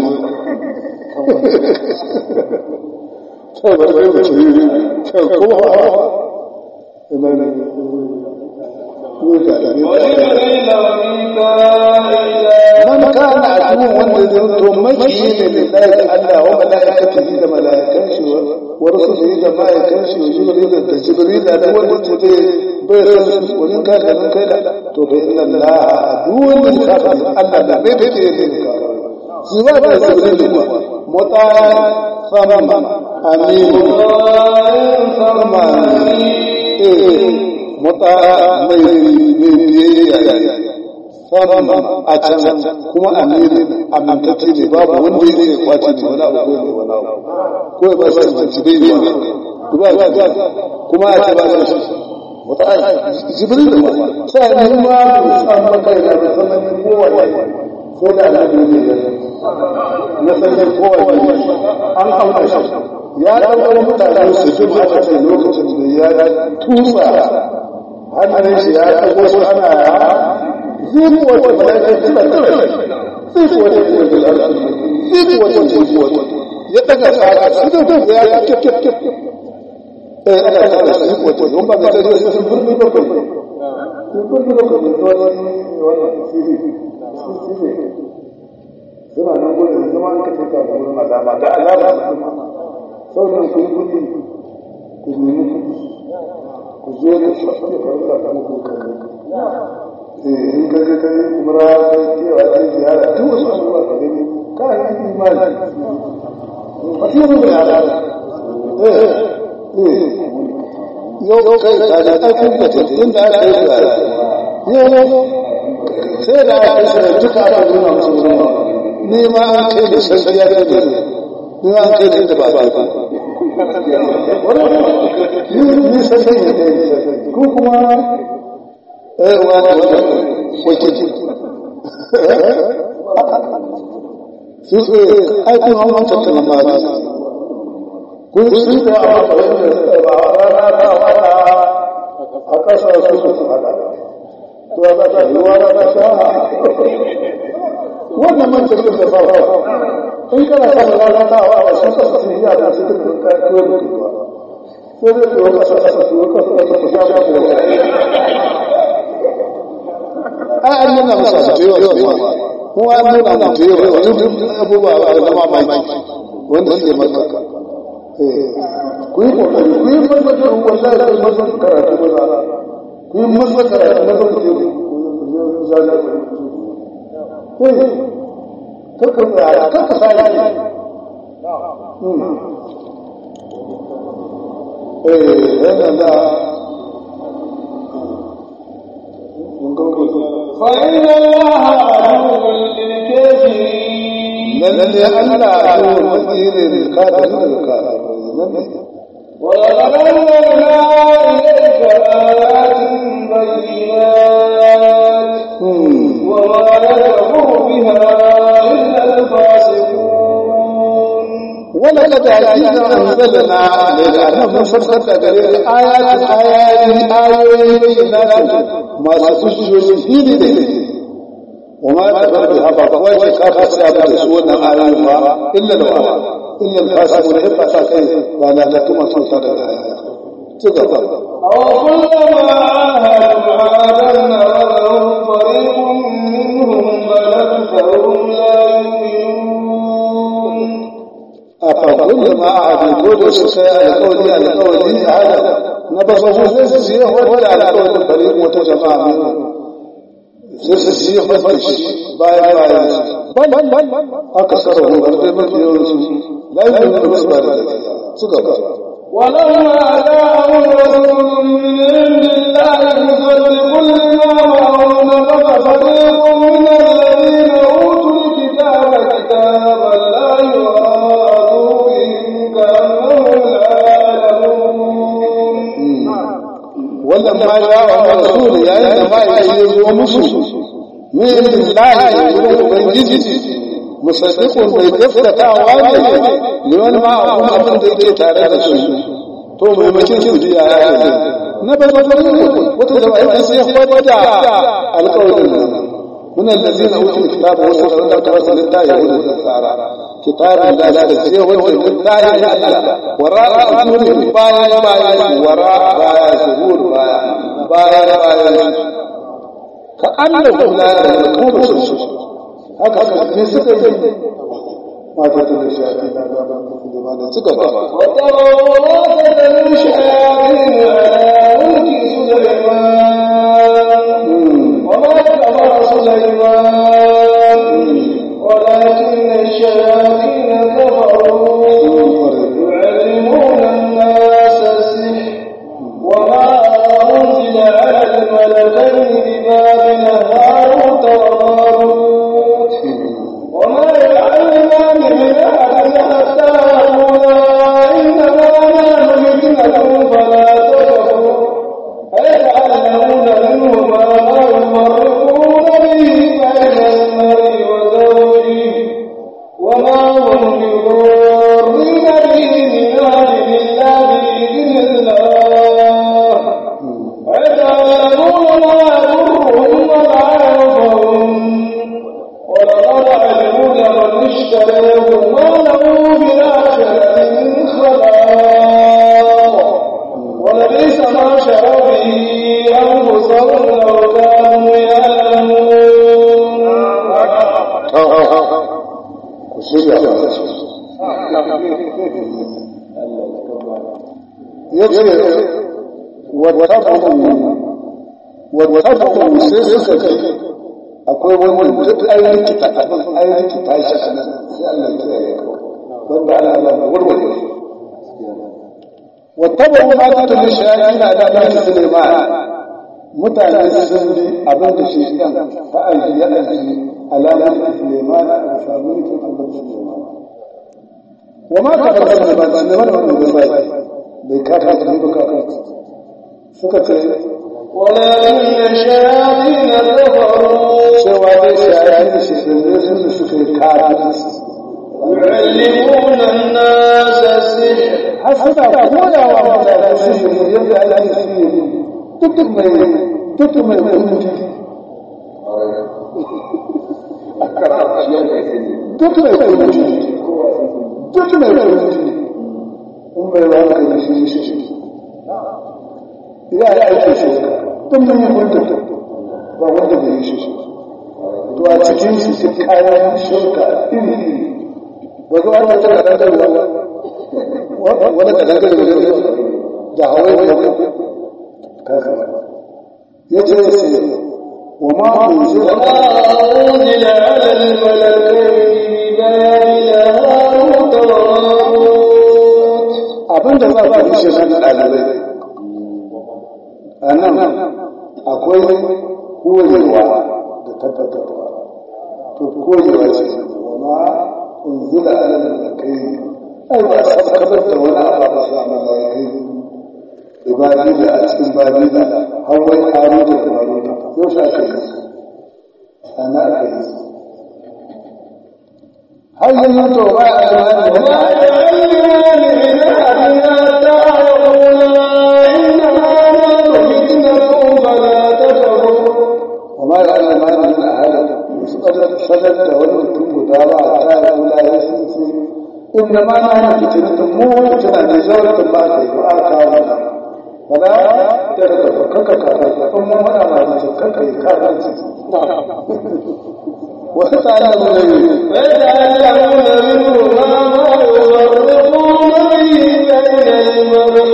to ba da ku ci to ko ina ne ko da ne وجبريل وميكائيل man kana aduwwan wanda zai to maki ne lillahi Allah wa malaikatihi da malaikan shi wa rusulihi da malaikan shi wa jibril da jibril da duk wanda ce bai bai san su wani ka da kai da to fa inna Allah aduwwan lil kafirin Allah da bai bai ne ka su ba da jibril kuma mota sama amin sama eh mota mai mai biyayya samun a can kuma amiri amintacce ne babu wanda ya zai kwace ne wani abu ko ne wani abu ko ya ba shi manci bai ne ba kuma a ce ba shi wata ayi jibril da sai ne ma san maka da sanin kowa ko da annabi ne ya sanin kowa an kawo shi ya ɗaukar mutane su ji a ce lokacin da ya tusa hannun shi ya ɗago su ana ya zai wata malaikar tuna tuna zai wata ne da larsu zai wata zai wata ya ɗaga tsara su da ta ya yi kyau kyau kyau eh ana tsara su zai wata don ba ga da zai sun burbi da kai sun burbi da kai da wani wannan sisi sisi suna nan gudun zama an kace ka gurin azaba da alama sauran ku yi kudi ku nemi kudi ku je ku shafi farka ta muku kalli eh in ka je kai umra sai kewa ce ziyara duk wasu abubuwa ka gani ka yi imani fasiru da yara eh eh yau kai ka da aikin da ta inda aka yi da yau sai da aka yi duka aka nuna musu wurin ni ma an kai da sarki ya kai da ni ma an kai da inda ba ba ba ni sarki ne da ko kuma eh wa wa wakili su ai kun hawan tattala ma ba kun su da a ba rana ta wata a kasa su su hada to za ta yi wa ta sha wannan man tafi da ba in kana son lalatawa a wasu sassan ya da su duk ka tuwo da tuwa sai dai tuwo ka sassa su tuwo ka sassa su sha ba tuwo ai an nuna masa su tuwo yawa mu an nuna mu tuwo yawa duk abubuwa ba da mamaki wanda suke maka ku yi kokari ku yi masu wallahi da masu karatu maza ku yi masu karatu maza ku je ku zaga kakka tsaya kakka sa yi eh yana da فإن الله عدو للكافرين lalle Allah ya yi wakilin kafirin da kafirin ولقد أنزلنا إليك آيات بينات وما يكفر بها إلا الفاسقون ولقد حقيقة أنزلنا عليك أنه مفسر تقرير آيات آيات آيات بينات ما سجل فيه وما كفر بها فقوات كافر سيابة سوى آيات إلا الوحى إلا الفاسقون إبقى ساكين ولا لكم سلطان الآيات تقبل أو كلما عاهدوا عادا نبذهم فريق منهم بل أكثرهم لا يؤمنون أفكل ما أعد كل سكايا القول القول هذا نبصه سيسيه ولا على قول الفريق وتجمع منه سيسيه وفرش باي باي بل بل بل أكثره غرد مكيوس لا يمكن بالنسبة لذلك سكبر ولما جاءهم رسول من عند الله مصدق لما معهم نبذ فريق من الذين اوتوا الكتاب كتاب الله وراء ظهورهم كانهم لا يعلمون ولما جاء الرسول يا إنما يجوز مسلم من الله يقول بنجي musaddiqun bai gaskatawa ne liman ma abun abin da yake tare da su to maimakin su ji ya yi na barbarin wata da ai sai ya fada alƙawarin nan من الذين اوتوا الكتاب وسوف ذكر لله يهود والنصارى كتاب لا لا تسيه وجه لله يعلم وراء ظهورهم بايا بايا وراء بايا ظهور بايا بايا بايا كأنهم لا يعلمون haka ne suka yi mata tun da shafi na zama kuma da suka ba وتروا من شياطين على ملك سليمان وما كفر سليمان ولكن الشياطين كفروا يعلمون الناس السحر وما أنزل على الملكين ببابل هاروت shirya ba su ya ce wata sai suka ce akwai wani duk ainihin kita abin ainihin kita shi a nan sai Allah ya yi wanda ana Allah warware wata ba ma ta tuni shayayi na da ɗan Suleiman mutane sun bi abin da shi ɗan fa'aji ya aji alamar Suleiman a samu ne kan abin Suleiman wa ma ka bar Suleiman Suleiman wanda bai bai bai kaka ta ba kaka suka ce ولكن الشياطين كفروا cewa dai shayayi da shi sun sun suka yi kafin يعلمون الناس السحر har suna koyawa mutane su yi yadda ake su yi duk mai duk mai kunji duk mai kunji duk mai kunji in bai wani kai shi shi shi ya yi aiki shi duk mun yi kunji ba wanda bai yi shi shi to a cikin su su kayan shirka iri iri ba zuwa ta kada da ruwa wani da daga da da hawaii da kaka ya ce sai wa ma unzila وما أنزل على الملكين ببابل هاروت وماروت abinda za ku yi shi nan ɗalibai a nan akwai koyewa da tabbatarwa to koyewa ce wa ma unzila ala malakai ai ba sabkabar da wani abu ba sa malakai ibadila a cikin babila har wai haruta da maruta yau shi aka yi ana aka yi har yanzu to ba a yi وما يعلمان من أحد حتى يقولا إنما نحن فتنة فلا تكفر وما يعلمان من أحد سدد والمتم دارا حتى يقول لا يسلسل إنما نحن فتنة موتنا نزولة ما كيف آكاونا فلا تركب كك كك ثم منا ما تكك كك وتعلم الذي فيتعلمون منهما ما يفرقون به بين المرء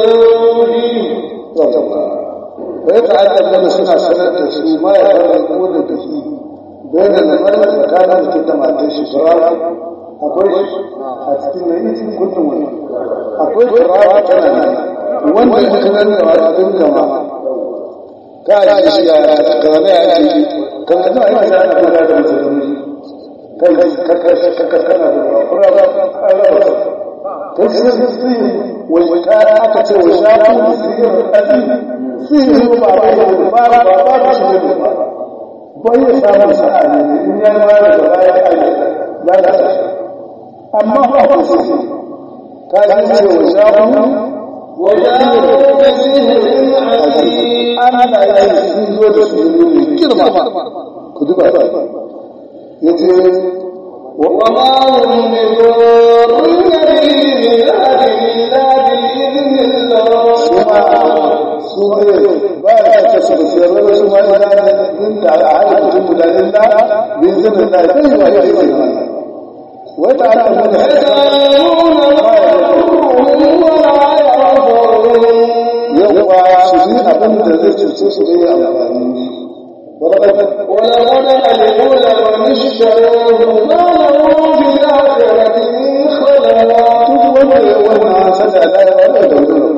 وزوجه ويتعلم لما سنة سنة تسوي ما يفرقون به بين المرء كان متى ما تشفرا akwai a cikin mai cikin gudun wani akwai turawa tana nan wanda ya fi nan da wata ɗin gama ka yi shi ya ka zama ya ce ka zama ya ce ana kula da mutum kai ka kana da kura ba a raba kai sai su yi wai ka aka ce wai shafu da sirrin ɗaɗi sirrin ba ba ba ba ba ba ba shi ne ba bai ya samu sa'a ne in ya yi ba da baya ya lalata shi amma ba ku su ka ji ce wa shafu وجاءوا بسحر عظيم ana yi sun zo da su ne mai girma ku duba ya ce وما هم بضارين به من أحد إلا بإذن الله su ne ba ya ta su da siyar wani su ma ina da inda a hada mutum guda illa bin zinin da zai yi wa ya yi wata ana nuna يتعلمون ما يضرهم ولا ينفعهم yawwa su yi abin da zai cuce su bai amfani ولقد علموا لمن اشتروه ما له في الآخرة من خلاق duk wanda ya wannan sada da ya wanda da wani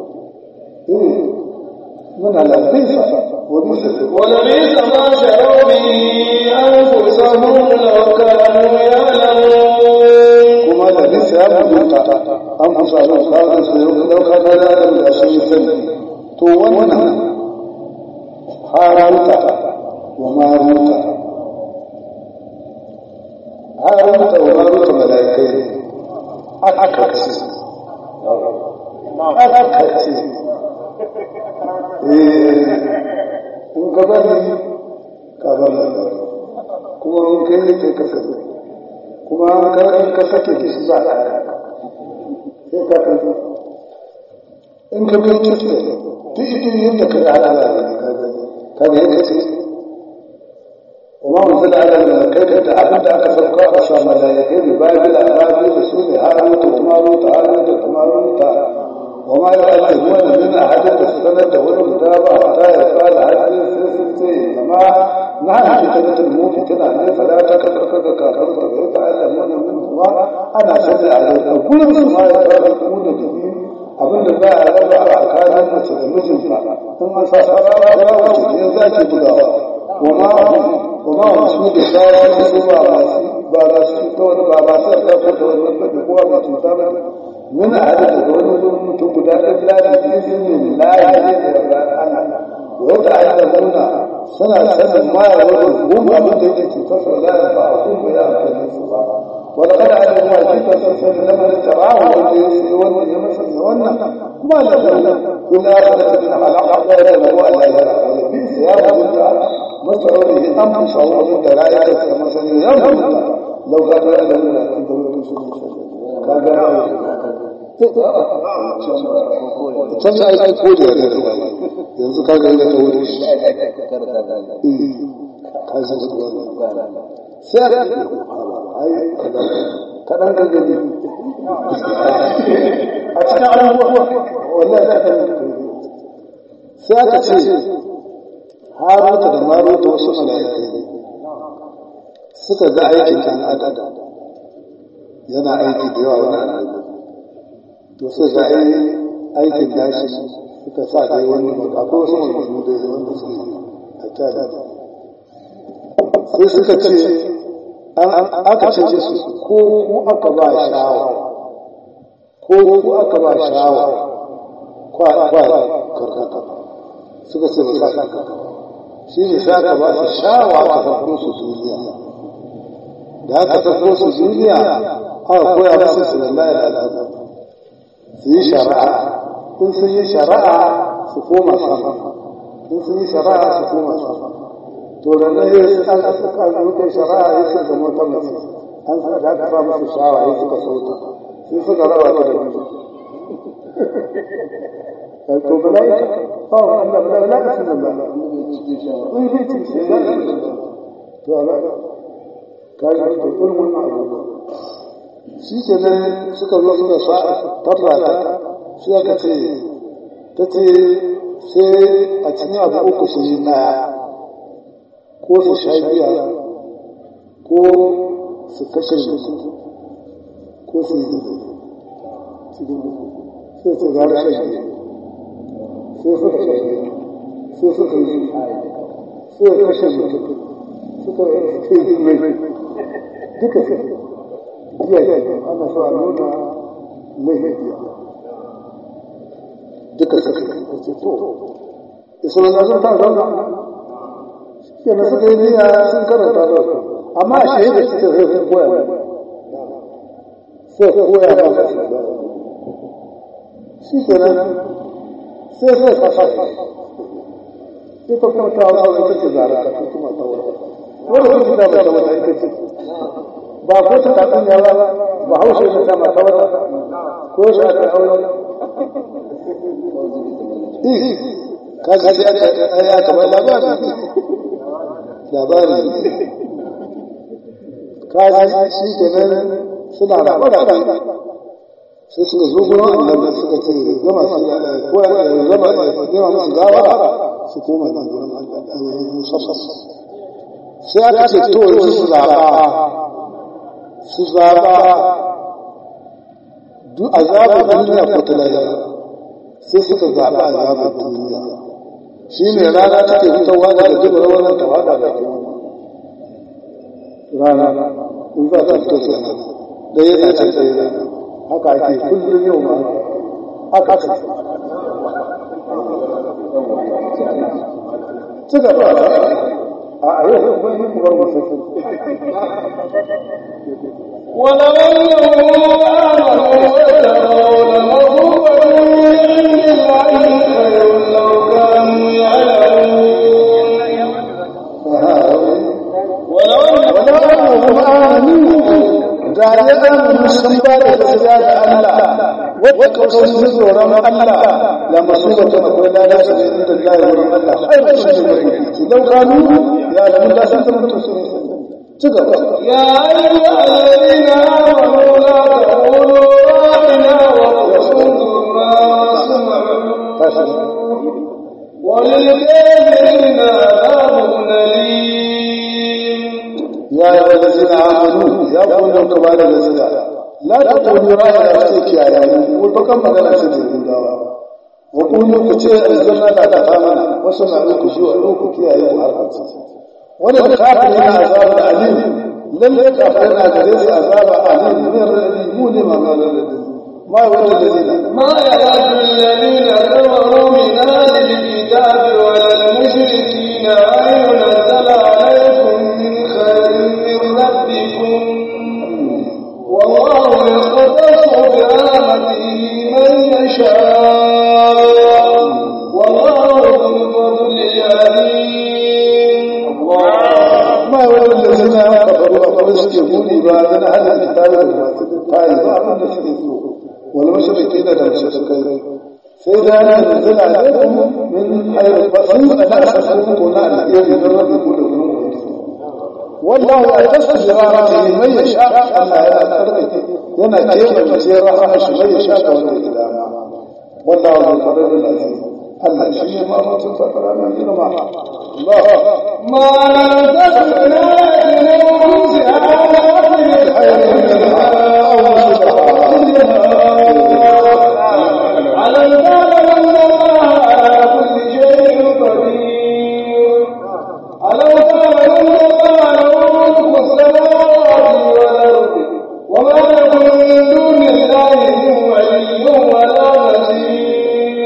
muna lafiya wani sai ولبئس ما شروا به أنفسهم لو كانوا يعلمون kuma da nisa ya mutunta an fusa da tsarin su yau dauka da da da sun sani to wannan haramta wa maruta haramta wa maruta malaikai aka ce aka ce eh in ka bari ka bar labari kuma in kai kai ka sani kuma in ka sake da shi za a sai ka kan in ka bin kisa duk idin yadda ka yi ala da ka gani ka ga yadda ce وما أنزل على الملائكة أبدا أكثر قائص ملائكة ببابل أبابل رسول هاروت وماروت هاروت وماروت وما يعلمون من أحد السنة والكتاب حتى يفعل هذه السلسلة وما نحن فتنة الموت تنا فلا تكفك كافرت ويتعلمون منهما أنا سمع عليك كل ما يتعلمون به abin da za a raba a tsakanin mace da mijinta in an sa sarara ya wuce ne za ki bugawa wa ma wa ma su da zawa su ba masu ba ba su ta wani ba ba su da ta da wani ba kowa ba cuta ba min a hada da wani mutum guda ɗaya da da izinin lahi ne da ba ana wanda aka nuna suna sanin ma ya wani gum abin da yake cutar sa la ba a kuma ya amfani su ba ولقد علموا كيف تنسل لمن اتبعه والذي يمسك ونا ما لهم كل آخرة من خلق لا يدعو ألا يرى بئس يا رب مسعوده أم شعور الدلائل كما سنيرهم لو كانوا يعلمون أن تقولوا can da aiki ko da yadda yanzu ka ga yadda ta wuri shi ka san su sai a kaɗan gangami a cikin abubuwa wannan kaɗan sai aka ce haruta da maruta wasu mala'ikai ne suka ga aikin ɗan adam yana aiki da yawa wani annabi to sai ga aikin dashi suka sa dai wani akwai wasu maganganu da wanda suke a kyara sai suka ce aka ce su ko ku aka ba shawa ko ku aka ba shawa kwa karkata suka ce ba sa shi ne sa aka ba su shawa aka farko su duniya da aka farko su duniya aka koya musu su lallai da al'adu su yi shari'a in sun yi shari'a su koma sama in sun yi shari'a su koma sama to da na yi an suka shari'a ya suka zama ta mace an suka da aka ba musu shawa ya suka sauta sai suka raba ta da mutu to mala'ika ba wa Allah mala'ika sun nan ba in zai ci shi ya to ala ka ga to irin wannan abubuwa shi ke nan suka zo suka sa tabba ta shi aka ce ta ce sai a cikin abu uku su yi daya ko su sha biya ko su kashe mutum ko su yi zubai sai su gara shan biya sai suka sha biya sai suka yi sai su kashe mutum suka yi zubai duka biya ana so a nuna lahiya duka suka yi ce to isulun sun ta zauna kenan suka yi niyya sun karanta da su amma a shahida su ce sai sun koya ba sai koya ba shi kenan sai sai kasa ita kuma ta wata ita ce zara ta kuma ta wata wanda kuma ta wata wata ita ce ba ko ta tatsun ya ba ba haushe ta sama ta wata ko shi aka aure kaga sai aka ya kamar labari labari kaji shi kenan suna rabu da sai suka zo gurin annabi suka ce gama su ko gama gama musu gawara su koma da gurin musaffas sai aka ce to yanzu su zaba su zaba duk azabar duniya ko ta lahira sai suka zaba azabar duniya shi ne rana take fitowa daga jibar wannan ta fada da rana in za ta fito sai da yana can sai rana haka ake kullum yau ma haka ce ci gaba a yau kuma yi kuma musu ولو أنهم آمنوا واتقوا لمغفورة من عند الله خير لو كانوا يعلمون ولو أنهم ولو أنهم آمنوا ga ya zama sun ba da gaskiya ga Allah wadda kawai sun tsoron Allah la masuba ta akwai lada su ne inda Allah ya wurin Allah har da shi ne su daukanu ya lamu da san san to sun ci gaba يا أيها الذين آمنوا لا تقولوا راعنا وقولوا ما سمعوا وللكافرين عذاب أليم ya yi wa lazina amanu ya kuma ka ba da gaskiya la ta kuni ra'ayi sai kiyaye mu ko bakan magana ce da gudawa wa kuni ku ce aljanna da ta amana wasu na ku shi wa ku kiyaye mu har wani kafin yana azaba alim lalle kafin yana gare su azaba alim min radi mu ne ma ma ma wanda dalila ما يود الذين كفروا من أهل الكتاب ولا المشركين أن ينزل عليكم من خير من ربكم والله يختص برحمته من يشاء والله ذو الفضل العليم ما wanda dalila kafaru a kuma suke buri ba dan hada kitabi da masu tayi ba abin da suke so wal mushrikeena da mushrikai sai da ya nazala alaikum min hayr fasin da asasun ko na alheri da rabbikum da gurin wallahu yatasu jirarati man yasha Allah yana tsarkake yana kebance rahama shi man yasha ga wanda ya dama wallahu zul fadl azim Allah shi ne ma mutum fara mai girma Allah ما نزل من آية ننزلها خير منها أو على الباب أن الله على كل شيء قدير ألم تر أن الله له ملك السماوات والأرض وما لكم من دون الله من ولي ولا نصير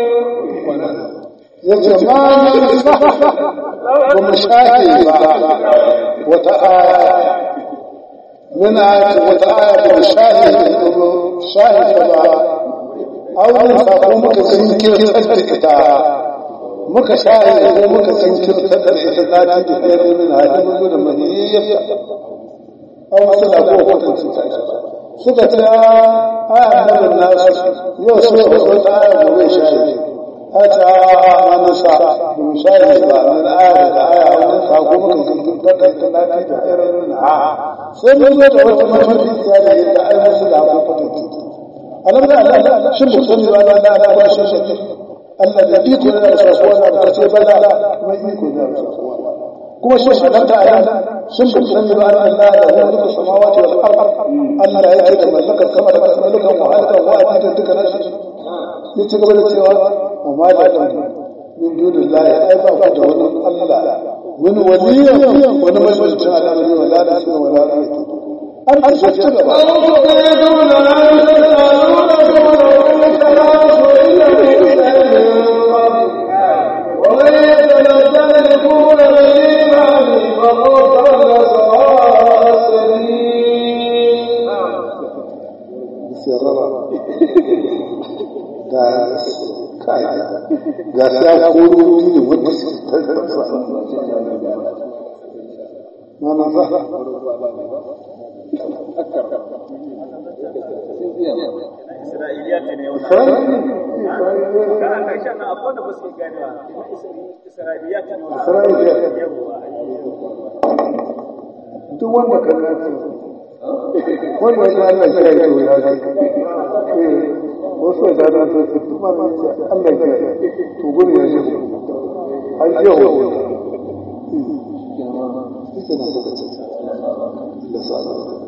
yace ma min sah ba mu shafe ba wata aya min ayati wata aya ba mu shafe shafe ta ba auren sako muka zinkirtar da ita muka shafe ko muka zinkirtar da ita ta ci da ɗaya min hajji mu da mahiyyar an wasu da ko kwatanci ta suka ce a annabin nasu yau sai wata aya gobe shafe hata wani sa bin shayi ba min aya da aya wani sako muka jikin daga talati da irin ha sai mun zo da wata mafi ya da yadda ai musu da abu kwatanci alam da Allah shin bu sani ba da Allah ba shi shi Allah da iko da sako da ta ce bala mai iko da sako kuma shi alam da Allah shin bu sani ba da Allah da mulku samawati wal ard Allah yake da mallakar sama da mallakar wa halaka wa ajin duka nashi ya ci gaba da cewa wa ma da ɗan min dunin layi ai ba ku da wani Allah min waliya wani majalisar al'amari wa la nasu wa la nasu an an shi ci gaba أو تريدون أن تسألون رسولكم كما سئل موسى من قبل ومن يتنزل الكفر بالإيمان فقد ضل سواء السبيل sirrara ga kai ga sai koro ne wanda su tabbata ma ma ba Isra'iliyat ne yau na. Kana karshen nan akwai wanda ba su gane ba. Isra'iliyat ne yau na. Isra'iliyat. Yawwa. duk wanda ka gaci wanda ya Allah ya yi to ya ji eh wasu da da su su kuma ne Allah ya to gudu ya ji ai yau yake na suka ce Allah sa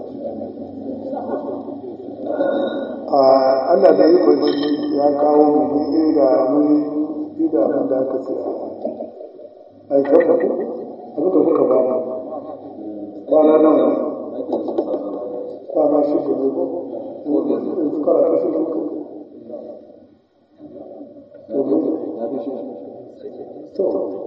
a Allah da yi kwanci ya kawo mu mun da mun yi da abin da aka ce ai kafa abin da kuka ba mu kwana nan kwana shi da ne ko kara ta shi to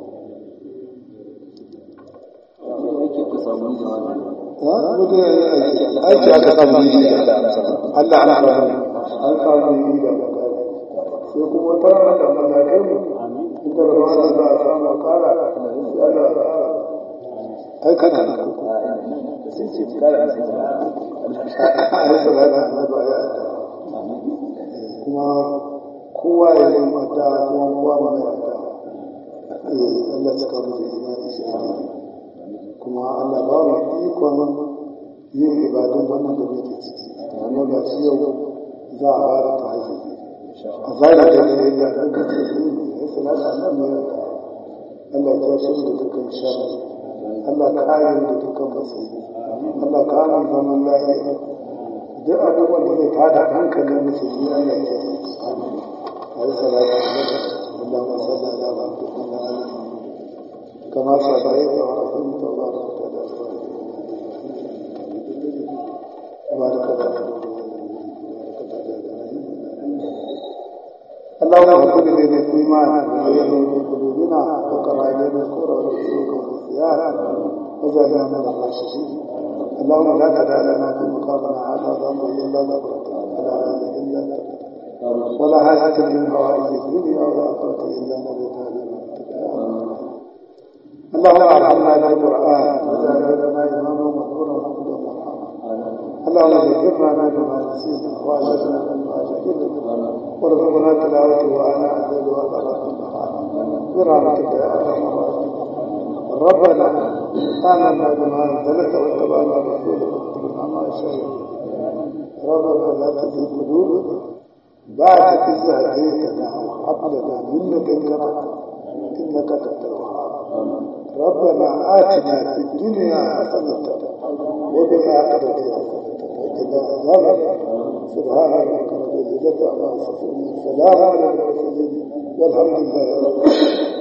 ha mutum aiki aka samu yi Allah ana ba an samu yi da sai kuma wata rana da Allah ya kai mu inda da ba za a samu kara ya da ai kana da sun ce kara da ai salata annabi ya kuma kowa ya yi mata kuma kowa ma mai mata eh Allah ya kawo da imani shi kuma Allah ba mu ikon yin ibadun wannan da muke ciki amma ga shi yau za a fara ta hajji a zara da ne da duka ya salata annabi ya Allah ya shi da dukkan sharri Allah kare mu da dukkan musibi Allah kare mu zaman lafiya duk abubuwan da zai tada hankalin musulmi Allah ya yi عليه الصلاة والسلام اللهم صل على محمد وعلى آل محمد كما صليت ورحمت وباركت على إبراهيم وبارك على اللهم اغفر لنا الإيمان وزينه في قلوبنا وقرأ إلينا الكفر والفسوق والعصيان وجعلنا من الراشدين اللهم لا تدع لنا في مقامنا هذا ذنبا إلا غفرته ولا هذا إلا أنت ولا حاجة من حوائج الدنيا ولا قوة إلا نبيتها اللهم ارحمنا بالقرآن واجعل لنا إماما مغفورا وهدى مرحما اللهم ذكرنا بما نسينا وأجرنا مما جهلنا وارزقنا تلاوته وأنا الليل وأطراف النهار برحمتك يا أرحم الراحمين ربنا آمنا بما أنزلت واتبعنا رسولك واكتبنا مع الشهيدين ربنا لا تزغ قلوبنا بعد إذ هديتنا وهب لنا من لدنك رحمة إنك أنت الوهاب ربنا آتنا في الدنيا حسنة وفي الآخرة حسنة وقنا عذاب سبحان ربك رب العزة عما يصفون سلام على المرسلين والحمد لله رب العالمين